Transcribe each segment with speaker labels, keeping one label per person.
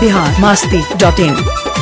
Speaker 1: Bihar Masti dot इन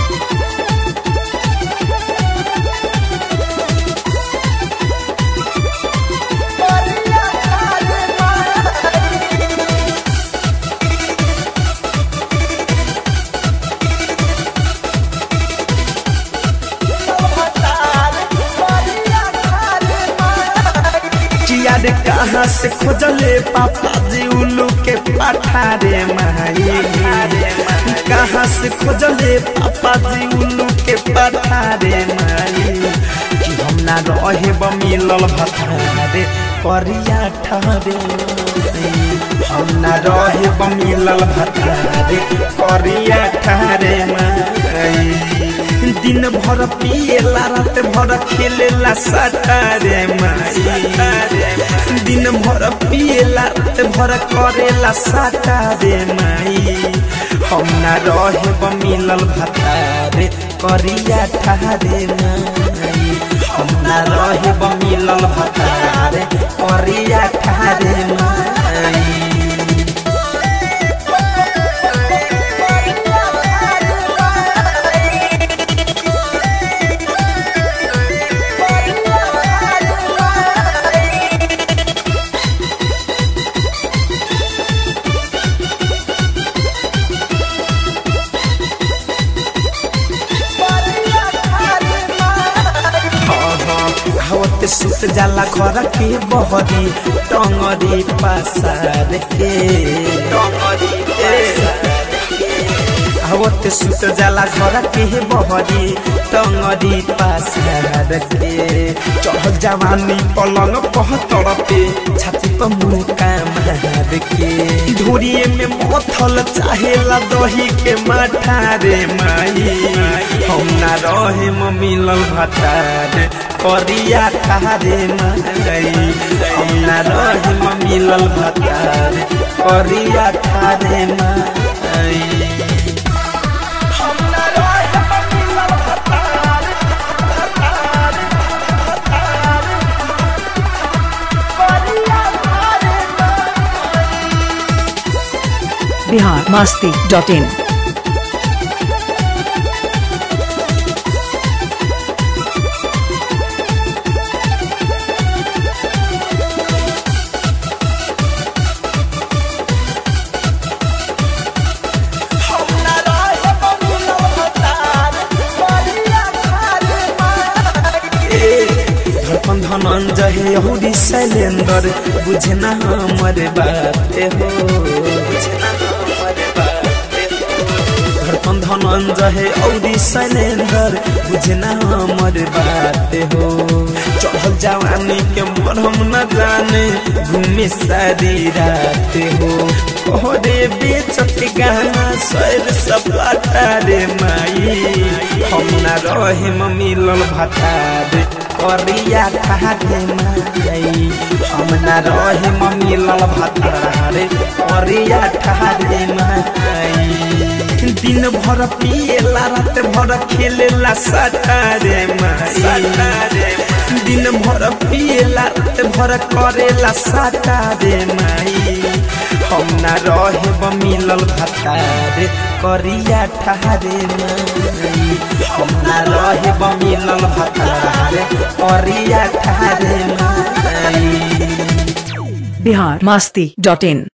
Speaker 2: किया रे कहाँ से खोजले पापा जी उल्लू के पाठा रे माई कहाँ से खोजले पापा जी उल्लू के पाठा रे माई कि हम ना रहे मिलल भतारे करिया ठहरे हम ना रहे मिलल भतारे करिया ठहरे माई दिन भर पिएला रात भर खेलेला सटारे माई दिन भर पिएला रात भर करेला सटारे माई हम ना रहे मिलल भतारे करिया ठहरे माई हम ना रहे मिलल भतारे करिया ठहरे माई हवत सुत जाला घर के बहरी टंगरी पसार के हवत सुत जाला घर के बहरी टंगरी पसार के चढ़ जवानी पलंग पह तड़पे छाती पर मुका मार के धुरिए में मथल चाहेला दही के माठा रे माई हम ना रहे मिलल भटार करिया खारे माई हम ना रहे मिलल भटार करिया खारे माई हम ना रहे मिलल भटार भटार भटार करिया खारे
Speaker 1: बिहार मास्ती डॉट इन
Speaker 2: हम ना रहे मिलल भटार करिया खारे माई धड़पन धनंजय यहूदी शैलेंद्र बुझे ना हमर बात हो धड़पन धनंजय औरी शैलेंद्र बुझे ना हमर बात हो चढ़ल जवानी के मरहम न जाने घूमे सारी रात हो ओरे बेचत गाना सैर सपाटा रे माई हम ना रहे मिलल भतार करिया खारे माई हम ना रहे मिलल भतार करिया ठारे माई दिन भर पिएला रात भर खेलेला सटारे माई दिन भर पिएला रात भर करेला सटारे माई हम ना रहे मिलल भतारे करिया ठारे माई हम ना रहे मिलल भतारे करिया ठारे माई
Speaker 1: बिहार मास्ती डॉट इन